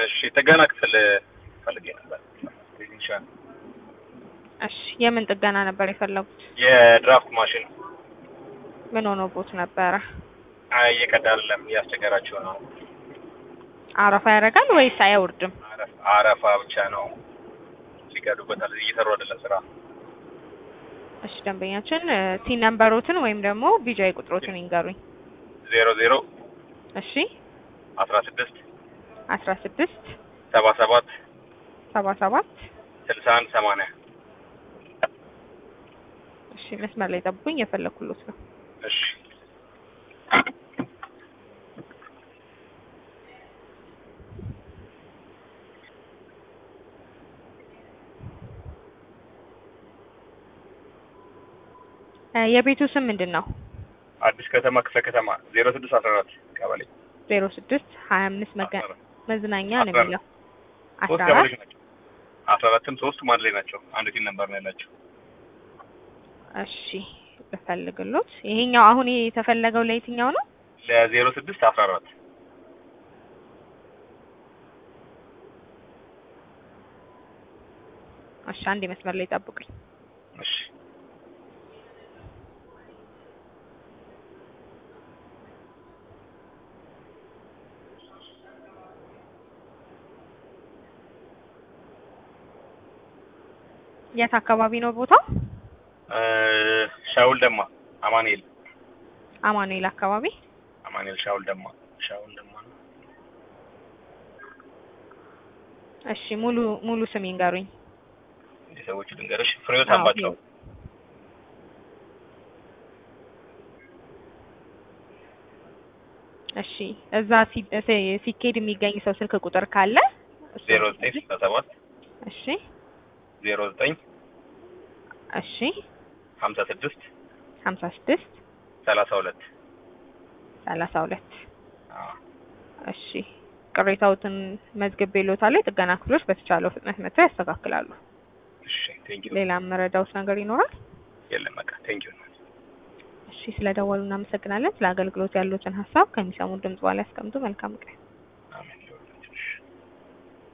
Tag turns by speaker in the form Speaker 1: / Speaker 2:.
Speaker 1: እሺ ጥገና ክፍል ፈልጌ ነበር። ቴክኒሻን
Speaker 2: እሺ የምን ጥገና ነበር የፈለጉት?
Speaker 1: የድራፍት ማሽን
Speaker 2: ምን ሆኖቦት ነበረ?
Speaker 1: አይ እየቀዳ አይደለም እያስቸገራቸው ነው።
Speaker 2: አረፋ ያደርጋል ወይስ አይወርድም?
Speaker 1: አረፍ- አረፋ ብቻ ነው ሲቀዱበታል። እየሰሩ አይደለም ስራ።
Speaker 2: እሺ ደንበኛችን ቲን ነምበሮትን ወይም ደግሞ ቢጃይ ቁጥሮትን ይንገሩኝ።
Speaker 1: ዜሮ ዜሮ
Speaker 2: እሺ
Speaker 1: አስራ ስድስት
Speaker 2: አስራ ስድስት
Speaker 1: ሰባ ሰባት
Speaker 2: ሰባ ሰባት
Speaker 1: ስልሳ አንድ ሰማንያ
Speaker 2: እሺ መስመር ላይ ጠብቁኝ፣ የፈለኩሎት ነው።
Speaker 1: እሺ
Speaker 2: እ የቤቱ ስም ምንድን ነው?
Speaker 1: አዲስ ከተማ ክፍለ ከተማ ዜሮ ስድስት አስራ አራት ቀበሌ
Speaker 2: ዜሮ ስድስት ሀያ አምስት መገ
Speaker 1: አስራ አራት
Speaker 2: መዝናኛ ነው
Speaker 1: አስራ አራት
Speaker 2: የሚለው
Speaker 1: ሶስት
Speaker 2: አስራ አራት
Speaker 1: ቀበሌዎች ናቸው። አስራ አራትም ሶስቱም አንድ ላይ ናቸው። አንድ ቲም ነበር ነው ያላቸው።
Speaker 2: እሺ ልፈልግሎት። ይሄኛው አሁን የተፈለገው ለየትኛው ነው?
Speaker 1: ለዜሮ ስድስት አስራ አራት
Speaker 2: እሺ አንድ መስመር ላይ ጠብቁኝ።
Speaker 1: እሺ
Speaker 2: የት አካባቢ ነው ቦታው?
Speaker 1: እ ሻውል ደማ አማኑኤል
Speaker 2: አማኑኤል አካባቢ።
Speaker 1: አማኑኤል ሻውል ደማ ሻውል ደማ ነው።
Speaker 2: እሺ ሙሉ ሙሉ ስም ይንገሩኝ።
Speaker 1: የሰዎቹ ድንገሮች ፍሬዎት
Speaker 2: አዎ፣
Speaker 1: አምባቸው
Speaker 2: እሺ እዛ ሲ- ሲ- ሲኬድ የሚገኝ ሰው ስልክ ቁጥር ካለ እሱን
Speaker 1: ዜሮ ዘጠኝ ስልሳ ሰባት
Speaker 2: እሺ
Speaker 1: ዜሮ ዘጠኝ
Speaker 2: እሺ
Speaker 1: ሀምሳ ስድስት
Speaker 2: ሀምሳ ስድስት
Speaker 1: ሰላሳ ሁለት
Speaker 2: ሰላሳ ሁለት እሺ ቅሬታዎትን መዝግቤ ሎታለሁ። የጥገና ክፍሎች በተቻለው ፍጥነት መጥተው ያስተካክላሉ።
Speaker 1: እሺ ቴንኪዩ
Speaker 2: ሌላ መረዳውት ነገር ይኖራል?
Speaker 1: የለም በቃ ቴንኪዩ
Speaker 2: እሺ ስለደወሉ እናመሰግናለን። ስለ አገልግሎት ያሉትን ሀሳብ ከሚሰሙ ድምጽ በኋላ ያስቀምጡ። መልካም ቀን።